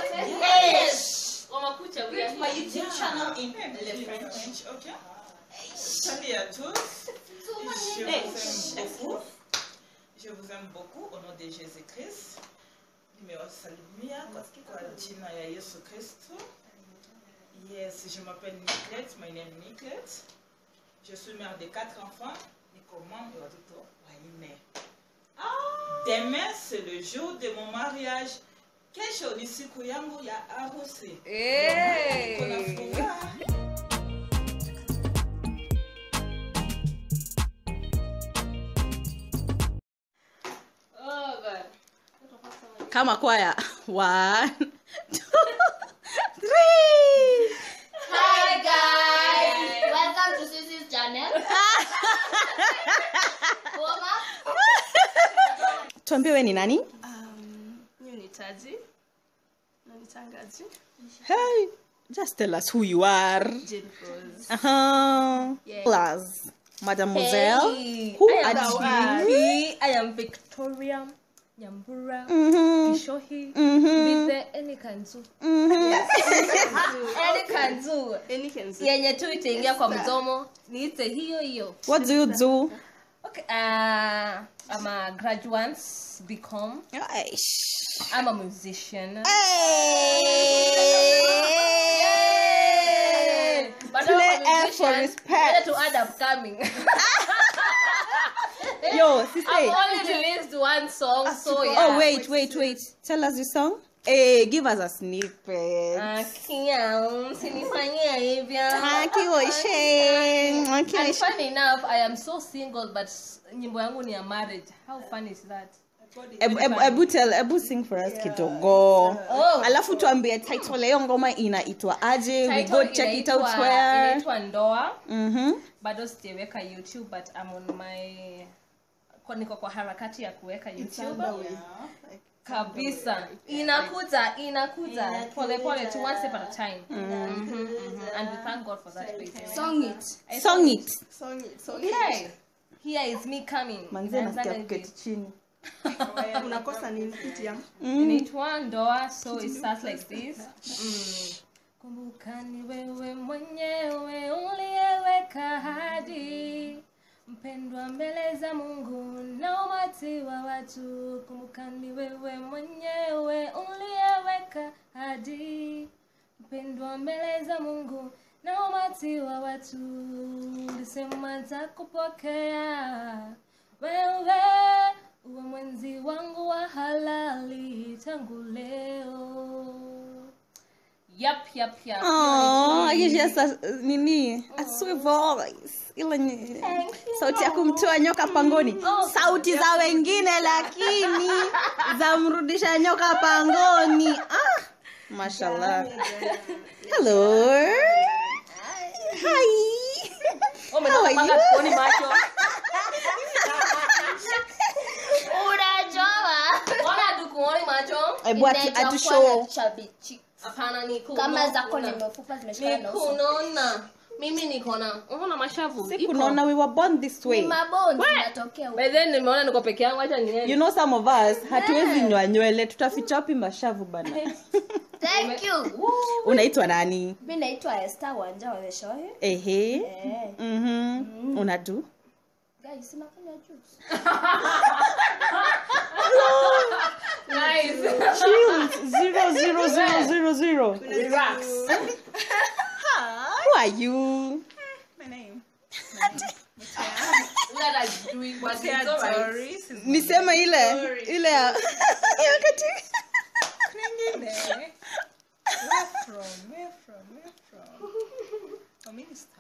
Yes. Wamakucha, we are My here. YouTube channel in Le Le French. French, ok. Salut à tous. Je Hey, vous aime chef. beaucoup. Je vous aime beaucoup au nom de Jésus-Christ. Nimewasalimia kwa jina ya Yesu Kristo. Yes, je m'appelle Nicolette. My name is Nicolette. Je suis mère de quatre enfants. Niko mama ya watoto wanne. Demain, c'est le jour de mon mariage. Kesho ni siku yangu ya harusi. Kuna furaha. Oh, God. kama kwaya one two three Hi guys, welcome to Sisi's channel. Warm up. tuambie we ni nani Hiyo ni taji. Na ni tangaji. hey, just tell us who you are Jane Rose. uh-huh. Yeah. plus mademoiselle Hey, who I am are you Dawari. I am Victoria Nyambura Mhm, Kishohi mhm, Bithe Any Kanzu mhm. Any Kanzu yenye tu itaingia kwa mdomo niite hiyo hiyo what do you do okay, uh, I'm a graduate become Aish. I'm a musician Hey! But Play I'm a F for musician, respect. better to add upcoming yo I've sister only released one song so yeah oh wait wait wait tell us the song hey give us a snippet Akia, msinifanyia hivyo akioshe And akioshe funny enough, I am so single, but nyimbo yangu ni ya marriage. How fun is that? Ebu- ebu- ebu tell ebu sing for us kidogo Oh. alafu tuambie title ya hiyo ngoma inaitwa aje we Title go check it out inaitwa- where inaitwa Ndoa. mhm Bado sijaweka YouTube, but I'm on my kwa niko kwa harakati ya kuweka YouTube kabisa. Inakuja, inakuja pole pole tu one step at a time. Mhm, mhm. And we thank God for that. baby. Song it. song it Okay. Here is me coming. manzi Inaanza nasikia hivi. kuketi chini unakosa nini kitia inaitwa ndoa so it starts like this mm. kumbuka ni wewe mwenyewe uliyeweka hadi mpendwa mbele za mungu na umati wa watu kumbuka ni wewe mwenyewe uliyeweka hadi mpendwa mbele za mungu na umati wa watu ulisema takupokea wewe uwe mwenzi wangu wa halali tangu leo yap yap yap Oh, you just a, nini a sweet voice ile ni sauti ya kumtoa nyoka pangoni sauti za wengine lakini za mrudisha nyoka pangoni ah, mashallah hello hi How are you? kuoni macho Unajua. Mbona hatukuoni macho Hebu atu- Inaitwa atu kuwa na show chubby cheeks. hapana ni kuno- Kama zako ni kuna- mefupa zimeshikana ni na uso. kunona mimi niko na unaona mashavu si Iko. kunaona we were born this Ni way mabondi yanatokea huko. By then nimeona niko peke yangu acha niende you know some of us hatuwezi nywa nywele tutaficha wapi mashavu bana Thank you. unaitwa nani Mimi naitwa Esther Wanja wa The Show. ehe Eh. mhm unadu Guys, sinafanya juice. guys Chills, zero zero zero zero zero relax who are you My name. we are like doing what is Tia alright Doris is niseme ile ile ya ya wakati Kwingine. Where from? Where from? Where from? Oh, minister.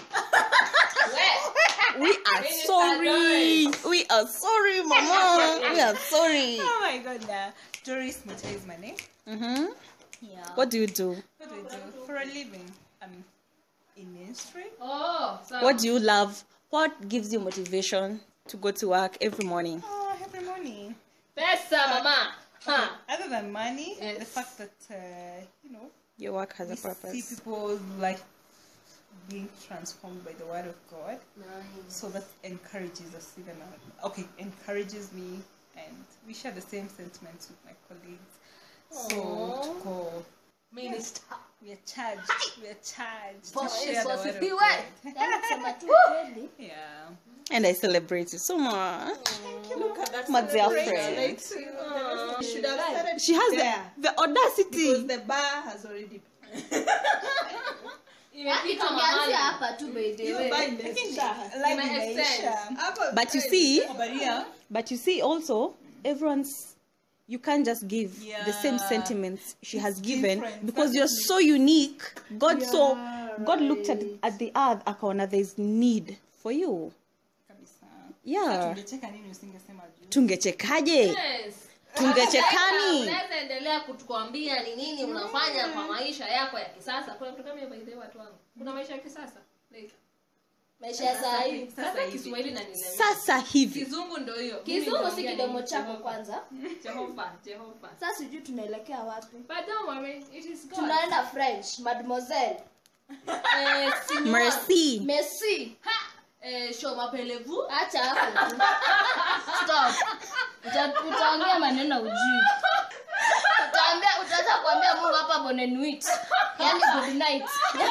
we are Minister sorry we are sorry mama we are sorry Oh my god, nah. Doris Mutai is my name. mhm Yeah. what do you do What do I do for a living? I'm in ministry. oh so what do you love what gives you motivation to go to work every morning Oh, every morning. pesa mama huh Other than money, the Yes. fact that, uh, you know, your work has we a see purpose people like being transformed by the word of God. So that encourages us even uh, okay, encourages me and we share the same sentiments with my colleagues. so tuko Minister. We are charged. We are charged. Bwana to share Yesu the word of asifiwe. God. Yaani kusema tu ukweli Yeah. And I celebrate you so much. Look at that My dear celebration. friend. You should have started She has there. the, the audacity. Because the bar has already Imefika tumeanzia mahali. hapa tu by the Hiyo way bar imeisha. Line My imeisha. extent. Hapo But you see, But yeah. but you see also, everyone's you can't just give the same Yeah. sentiments she has given different. because you're so unique. God so Yeah, God looked at right. at the earth akaona there's need for you. Kabisa. Yeah. Tungecheka nini usingesema juu? Tungechekaje? Yes. Tungechekani? Unaweza endelea kutukwambia ni nini unafanya kwa maisha yako ya kisasa. Kuna mtu kama hiyo by the way watu wangu. Kuna maisha ya kisasa. Like maisha ya saa hii sasa Kiswahili na nilemea. Sasa hivi. Kizungu ndio hiyo. kizungu si kidomo chako kwanza Jehova, Jehova. sasa sijui tunaelekea wapi But don't worry, it is God. tunaenda french mademoiselle Eh, signor. Mercy. messi Ha! Eh, show mapelevu. acha hapo tu stop Uta- utaongea maneno ujui utaambia utaanza kuambia mungu hapa bonenuit yani good night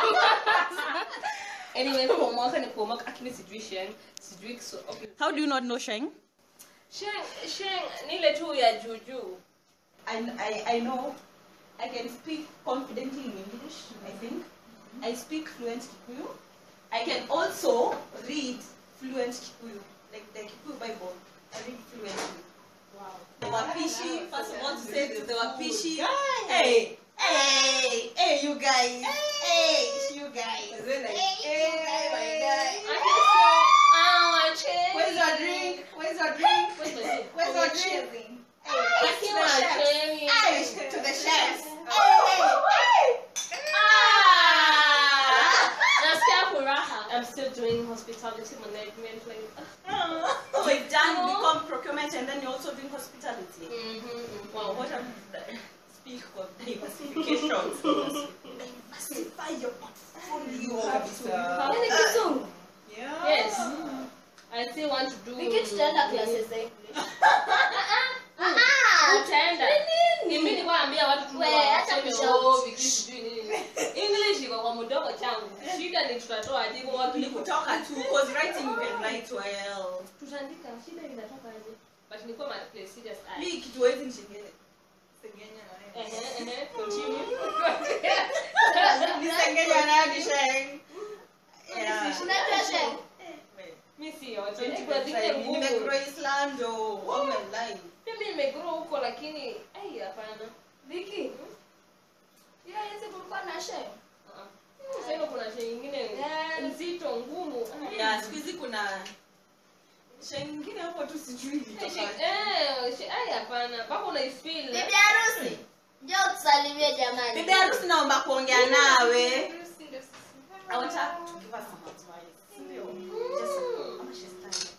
Anyway, kwa mwaka ni kwa mwaka lakini sijui Sheng, sijui Kiso. Okay. How do you not know Sheng? Sheng, Sheng ni ile tu ya juju. I, I, I know I can speak confidently in English, I think. I speak fluent Kikuyu. I can also read fluent Kikuyu, like the Kikuyu Bible. I read fluently. Wow. The Wapishi, first of all, to say the Wapishi. Hey, hey, hey, you guys. Hey, you guys. Hey, my guy. Ah, Sheng. Where's your drink? Where's your drink? Where's my drink? Where's your drink? Akiwa Sheng. Hey, to the chefs. Hey, hey, Ah! Nasikia furaha. I'm still doing hospitality management like So we've done become procurement and then you're also doing hospitality. mhm. Wow, what a speak of diversifications. Diversify your portfolio. yani kizungu Yes. I still want to do wiki tutaenda classes za english utaenda mimi nilikuwa naambia watu tu We, wa- acha waseme, kushout. "Oh, Viki sijui nini." english iko kwa mdogo changu shida ni tutatoa jibu wapi Kutoka tu, because writing you can write well. tutaandika shida inatoka aje but nilikuwa my place serious eye Mi kitu wezi nishengele. Sengenya na wewe. ehe ehe continue Nisengenya na hadi sheng. Yeah. unaitwa sheng mimi si yote kuna zingine ngumu Nimegrow Island oh, all my life. mimi nimegrow huko lakini ai hapana Viki hiyo hizi kulikuwa na sheng Ah, ah. sasa hivi kuna shida nyingine nzito ngumu Yeah, siku hizi kuna sheng nyingine hapo tu sijui Eh, shi- ilitoka. eh, shi- ai hapana mpaka unaifeel bibi harusi njoo tusalimie jamani Bibi harusi naomba kuongea nawe. Harusi ndio sisi. I want her to give us some advice. Ndio. Just how she's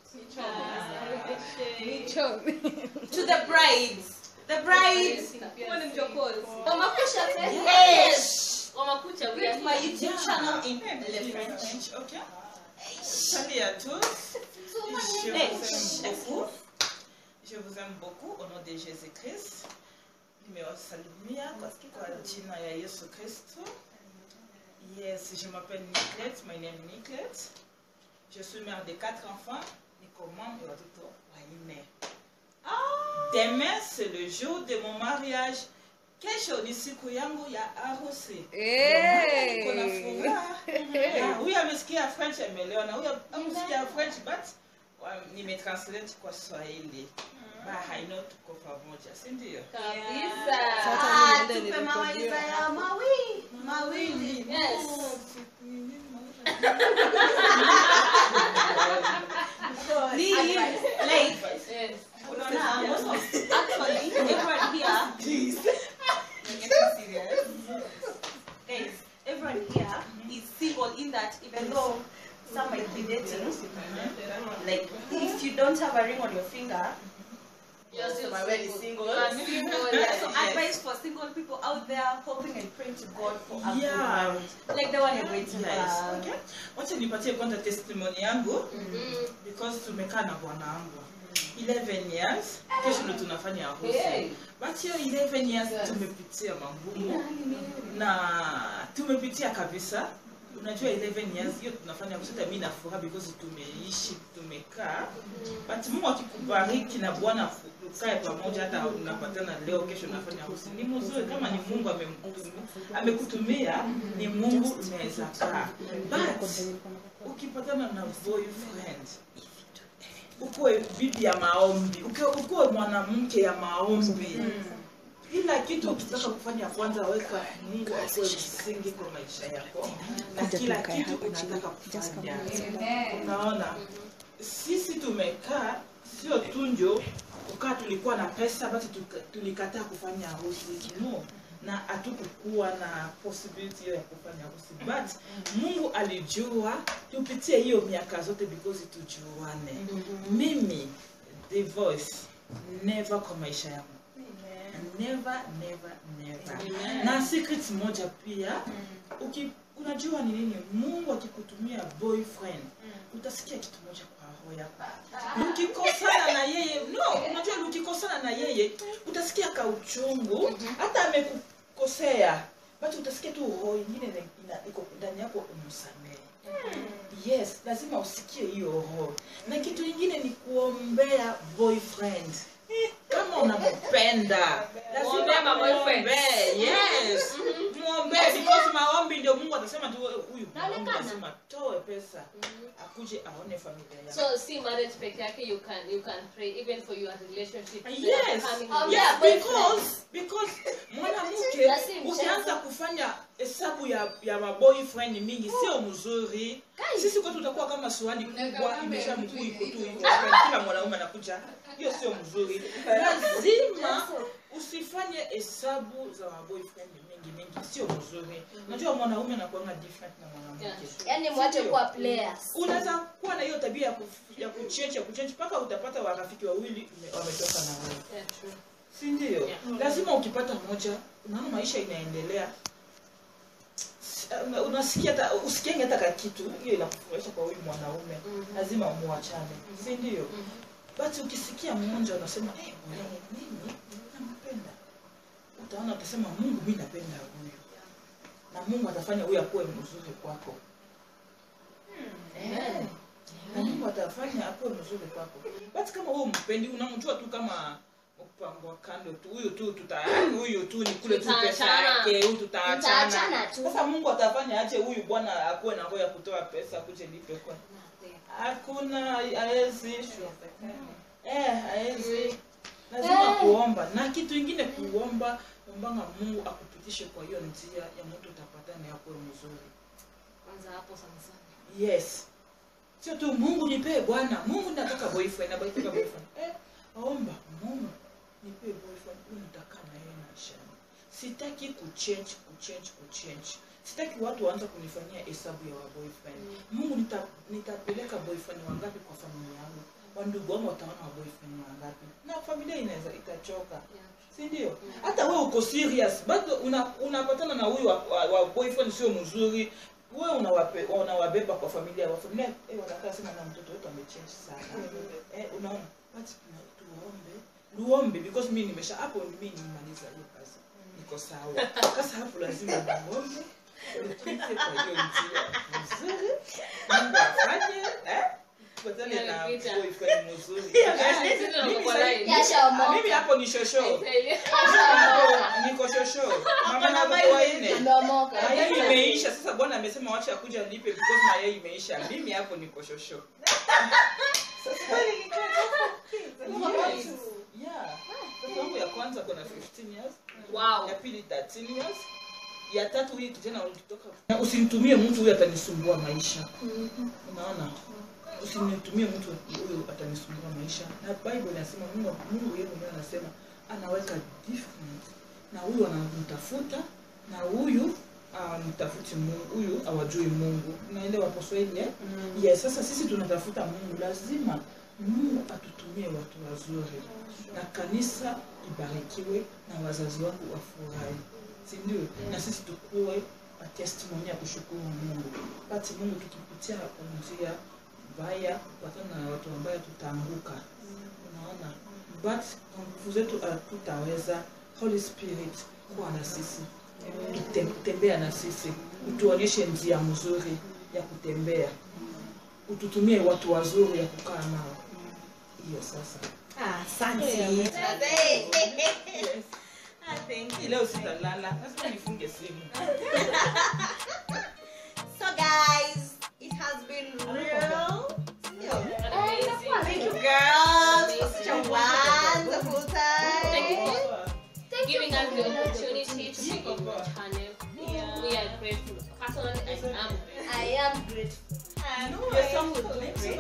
To the brides. The brides. Huo ni mchokozi. wamakusha te Yes. Wamakucha, we are My here. YouTube channel in Le French. French, ok Salut à tous. Je Hey, vous aime shh, beaucoup. Je vous aime beaucoup au nom de Jésus-Christ. Nimewasalimia kwa jina ya Yesu Kristo. Yes, je m'appelle Nicolette, my name is Nicolette. Je suis mère de quatre enfants. Niko mama ya watoto wanne. Demain, c'est le jour de mon mariage. Kesho ni siku yangu ya harusi. Niko na furaha. Ah, huyu amesikia french ameelewa na huyu amesikia french but wa- nimetranslate kwa swahili ba haino tuko pamoja si ndio Kabisa. Ah, tupe mawaidha ya mawili. Mawili. Yes. Ni- like, Yes. unaona, most of- actually, everyone here We're getting serious. Guys, everyone here is single in that even though some might be dating, like if you don't have a ring on your finger, You're still my wedding single. single. You are single, so yes. advice for single people out there hoping and praying to God for a good Yeah. marriage. Like the one you're going to Nice. have. Okay. wacha nipatie kwanza testimony yangu Mhm. because tumekaa na bwana wangu 11 years kesho ndo tunafanya harusi Hey. but hiyo 11 years tumepitia magumu na tumepitia kabisa unajua 11 years hiyo tunafanya harusi hata mimi na furaha because tumeishi tumekaa but Mungu akikubariki na Bwana ukae pamoja hata unapatana leo kesho unafanya harusi ni mzuri kama ni Mungu amemkutumia amekutumia ni Mungu unaweza kaa but ukipatana na boyfriend ukuwe bibi ya maombi uke- ukuwe mwanamke ya maombi kila kitu ukitaka kufanya kwanza weka mungu akuwe msingi kwa maisha yako na kila kitu unataka kufanya unaona sisi tumekaa sio tu njo kukaa tulikuwa na pesa basi tuka- tulikataa kufanya harusi no na hatukukuwa na possibility hiyo ya kufanya harusi but mungu alijua tupitie hiyo miaka zote because tujuane mimi the voice never kwa maisha yangu never never never na secret moja pia uki, unajua ni nini mungu akikutumia boyfriend utasikia kitu moja kwa roho yako ukikosana na yeye no unajua ukikosana na yeye utasikia kauchungu hata amekukosea but utasikia tu roho ingine ina- ina- iko ndani yako umsamehe yes lazima usikie hiyo roho na kitu ingine ni kuombea boyfriend kama unampenda Muombee lazima ma boyfriend. muombee yes muombee because maombi ndio mungu atasema tu huyu maombi lazima toe pesa akuje aone familia yake So see marriage peke yake you can you can pray even for your relationship. yes Coming yes in. because because mwanamke Na si mchezo. ukianza kufanya hesabu ya ya maboyfriend mingi sio mzuri sisi kwetu utakuwa kama swali kubwa imesha mguu iko tu hivyo kila mwanaume anakuja hiyo sio mzuri lazima usifanye hesabu za maboyfriend mingi mingi sio mzuri unajua mwanaume anakuanga different na mwanamke Yeah. yani mwache Sindio? kuwa players unaweza kuwa na hiyo tabia ya kuf- ya kuchange ya kuchange mpaka utapata warafiki wawili ume- wametoka na wewe Yeah, true. si ndio Yeah. lazima ukipata moja unaona maisha inaendelea S- una- unasikia hata usikiange hata ka kitu hiyo inakufurahisha kwa huyu mwanaume lazima muachane si ndio but ukisikia mmoja unasema eh hey, nini nampenda utaona utasema mungu mi napenda huyu na mungu atafanya huyu akuwe mzuri kwako Eh. na mungu atafanya akuwe mzuri kwako but kama wewe mpendi unamjua tu kama kupangwa kando tu huyu tu tuta huyu tu ni kule tu pesa Tutaachana. yake huyu tutaachana Mtaachana tu. sasa mungu atafanya aje huyu bwana akuwe na roho ya kutoa pesa kuje nipe kwa hakuna haezi eh haezi lazima kuomba na kitu ingine kuomba ombanga mungu akupitishe kwa hiyo njia ya mtu utapatana yakuwe mzuri Kwanza hapo sana sana. yes sio tu mungu nipee bwana mungu nataka boyfriend nataka boyfriend eh, omba mungu nipee boyfriend huyu nitakaa na yeye maishani sitaki kuchange kuchange kuchange sitaki watu waanze kunifanyia hesabu ya wa boyfriend mungu nita, nitapeleka boyfriend wangapi kwa familia yangu wandugu wangu wataona wa boyfriend wangapi na familia inaweza itachoka si ndio hata wewe uko serious bado una- unapatana na huyu wa, wa, wa boyfriend sio mzuri wewe unawape- unawabeba kwa familia wa familia eh, wanakaa sema na mtoto wetu amechange sana eh, unaona but tuna- tuombe luombe because mi nimesha hapo mi nimaliza hiyo kazi niko sawa sasa hapo lazima muombe upite kwa hiyo njia mzuri mungu afanye eh patane na Yeah, vita. boyfriend mzuri Sisi ndo Mimi tuko sahi- live. Yashaomoka. mimi hapo ni shosho Yashaomoka. niko shosho mama na watoto wanne Ameomoka. na yeye imeisha sasa bwana amesema wacha kuja lipe because na yeye imeisha mimi hapo niko shosho Yes. Yeah. Mtoto wangu ya kwanza kuna 15 years Wow. ya pili 13 years ya tatu hii kijana ulitoka na usimtumie mtu huyu atanisumbua maisha unaona usinitumie mtu huyu atanisumbua maisha na bible inasema mungu mungu yeye mwenyewe anasema anaweka different na huyu anamtafuta na huyu amtafuti mungu huyu awajui mungu naelewa hapo swahili eh? yes sasa sisi tunatafuta mungu lazima mungu atutumie watu wazuri na kanisa ibarikiwe na wazazi wangu wafurahi si ndio na sisi tukuwe testimony ya kushukuru mungu basi mungu tukipitia kwa njia mbaya kupatana na watu ambayo tutaanguka unaona but kwa nguvu zetu hatutaweza holy spirit kuwa na sisi Kutem- kutembea na sisi utuonyeshe njia mzuri ya kutembea ututumie watu wazuri ya kukaa nao hiyo sasa asante Hii leo sitalala lazima nifunge simu so guys it has been real thank you girls for such a wonderful Thank you time for giving us the opportunity to be on your channel. We are grateful. Personally, I am. i am grateful Your song will do great.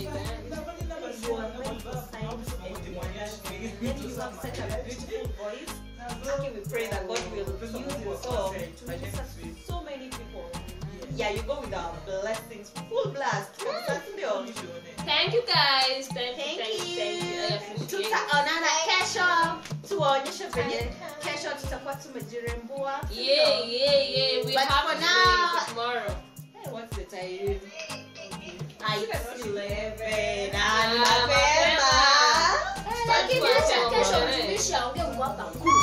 Then you have such a beautiful voice. Okay, we pray that God will use your song to minister to so many people. Yeah, you go with our blessings, full blast. Thank you guys. Thank, Thank you. Thank you. Thank you. I you. appreciate it. Tutaonana kesho, tuwaonyeshe venye kesho tutakuwa tumejirembua. Yeah, yeah, yeah. We But have for to now- do it tomorrow. Hey, what's the time? Ah, it's 11. Ah, Ah, ni mapema. mapema. Lakini Kesho kesho tuache. mtumishi aongee ngwapa